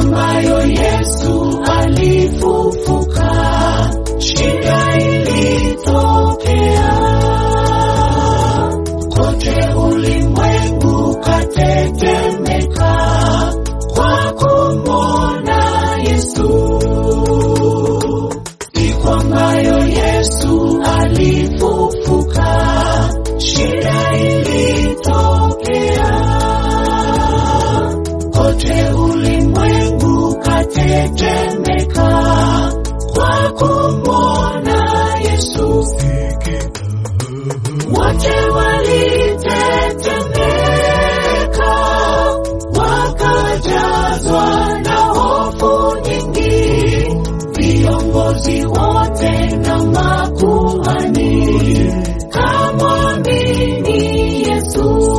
ambayo Yesu alifufuka, shida ilitokea kote, ulimwengu katetemeka kwa kumwona Yesu. Siku ambayo Yesu alifufuka, shida ilitokea kote ulimwengu katetemeka kwa kumwona Yesu. Wote walitetemeka, wakajazwa na hofu nyingi, viongozi wote na makuhani kamwamini Yesu.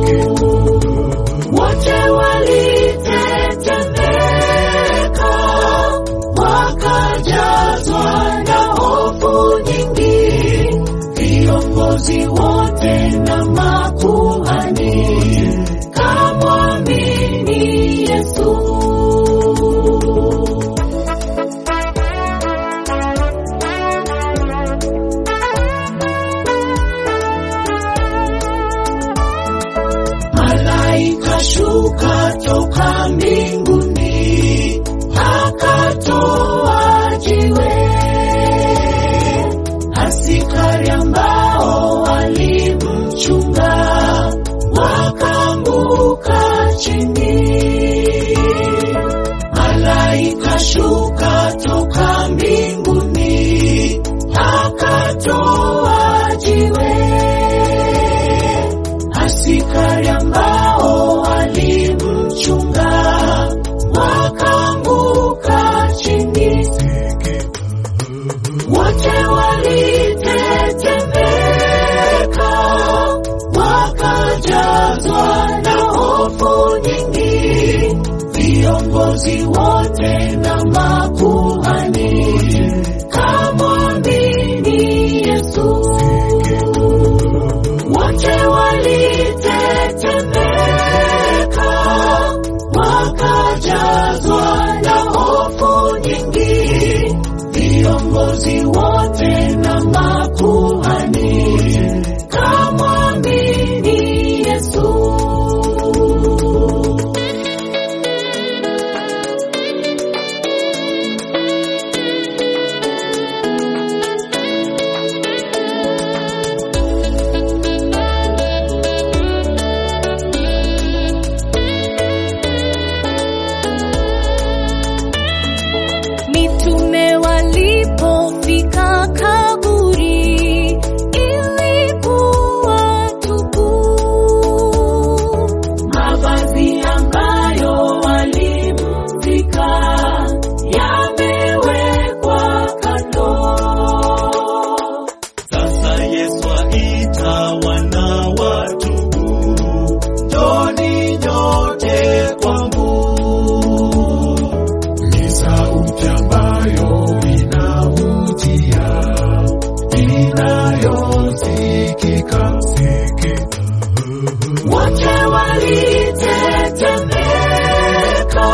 Wote walitetemeka, wakajazwa na hofu nyingi, viongozi wote na makuhani kamwamini Yesu. Malaika shuka toka mbinguni, akatoa jiwe. Askari ambao walimchunga wakaanguka chini. Malaika shuka toka mbinguni, akatoa jiwe askari ambao walimchunga wakaanguka chini, wote walitetemeka, wakajazwa na hofu nyingi, viongozi wote na makuhani kamwamini Yesu wote walitetemeka, wakajazwa na hofu nyingi, viongozi wote na makuhani kamwamini Yesu. Mitume walipofika kaburi, ilikuwa tupu. Mavazi ambayo walimvika yamewekwa kando. Sasa Yesu aita wana watubu, njoni nyote kwangu. ni sauti ambayo inavutia inayosikika sikika Wote walitetemeka,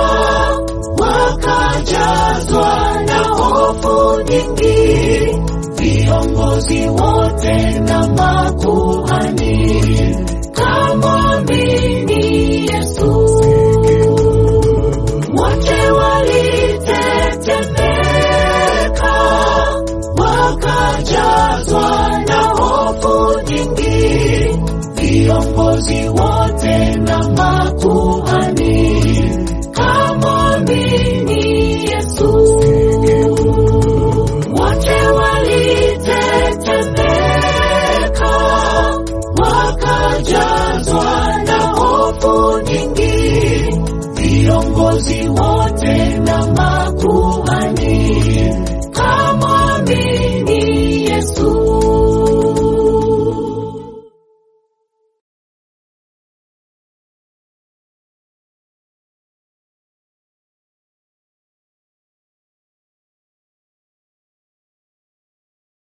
wakajazwa na hofu nyingi, viongozi wote na makuhani kamwamini Yesu. Wote walitetemeka, wakajazwa na hofu nyingi, viongozi wote